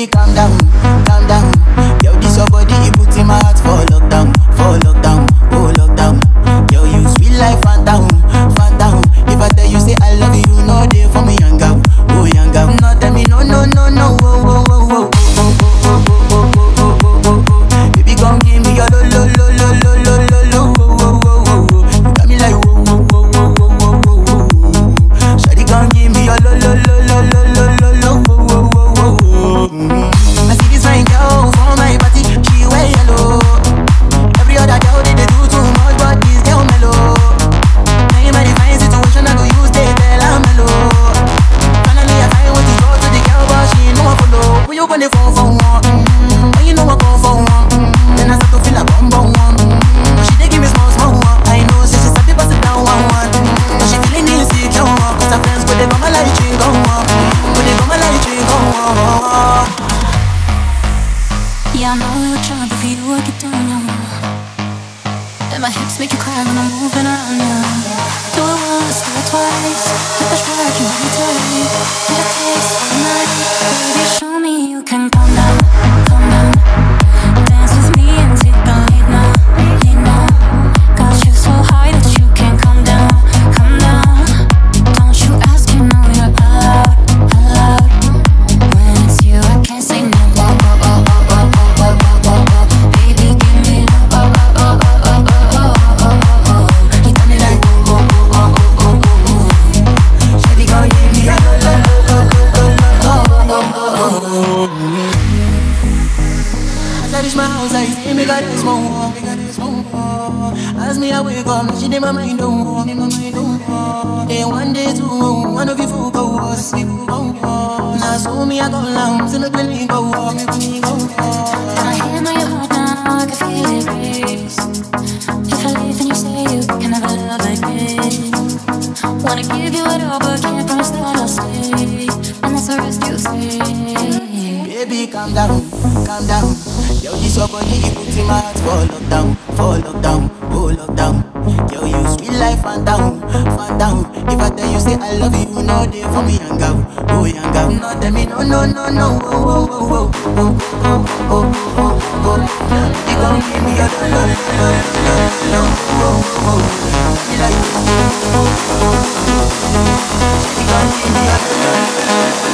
calm down, calm down. Yo, this your body, it puts in my heart for lockdown, for lockdown, oh lockdown. Yo, you sweet life, phantom, phantom. If I tell you say I love you, you know they for me young girl, oh young girl. No tell me no, no, no, no, oh, oh, oh, oh, oh, oh, oh, oh, oh, oh, oh, oh, oh. Baby, come give me your lo, lo, lo, lo, lo, lo, lo, lo, oh, oh, oh, oh, oh. You got me like whoa, whoa, whoa, whoa, whoa, whoa, whoa, whoa. Shawty, come give me your lo, lo, lo, lo, lo, lo, lo, lo, oh, oh, oh, oh, oh. Mm. I see this fine girl for my party, she wear yellow. Every other girl they, they do too much, but this girl mellow. Now in my divine situation, I go use they tell I'm mellow. Finally, I find what is wrong to the girl, but she ain't no one follow. When you gonna phone for one? Mm-hmm. When you know I come for one? Mm-hmm. Then I start to feel like bum bum one. Mm-hmm. But she dey give me small small one. I know, say she sabi pass it down one one. Mm-hmm. But she feeling insecure one. Cause her friends go they come my light ring go on. Go they come my light ring go on. Yeah, I know we were trying, but for you I get down low. And my hips make you cry when I'm moving around you. Do it once, do it twice. Hit the track, you hold me tight. Get a taste for the night. Baby, show me you can calm down, calm down. Dance with me and take the lead now, lead now. Got you so high that you can't come down, come down. Don't you ask, you know you're allowed, allowed. When it's you, I can't say no. Whoa, whoa, whoa, whoa, whoa, whoa, whoa, whoa, whoa. Baby, give me love. Oh, oh, oh, oh, oh, oh, oh, oh, oh, oh. You got me like whoa, whoa, whoa, whoa, whoa, whoa, whoa. Shawty, come give me your lo, lo, lo, lo, lo, lo, oh, oh, oh, oh, oh. As I reach my house, I see me got this more, me got this more. As me I wake up, she did my mind don't walk, me my mind don't walk. Day one, day two, one of you fool go was me fool go was. Now so me I go long, till the penny go walk, me penny go walk. My hand on your heart now, I can feel it race. If I leave, then you say you can never love again. Wanna give you it all, but can't promise that I'll stay. And that's the risk you take. Baby, calm down, calm down. Yo, this your body, it puts in my heart for lockdown, for lockdown, oh lockdown. Yo, you sweet life, phantom, phantom. If I tell you say I love you, you know they for me young girl, oh young girl. No, tell me no, no, no, no, oh, oh, oh, oh, oh, oh, oh, oh, oh, oh. You gon' give me your lo, lo, lo, lo, lo, lo, oh, oh, oh. You like, oh, oh, oh, oh, oh. You gon' give me your lo, lo, lo, lo,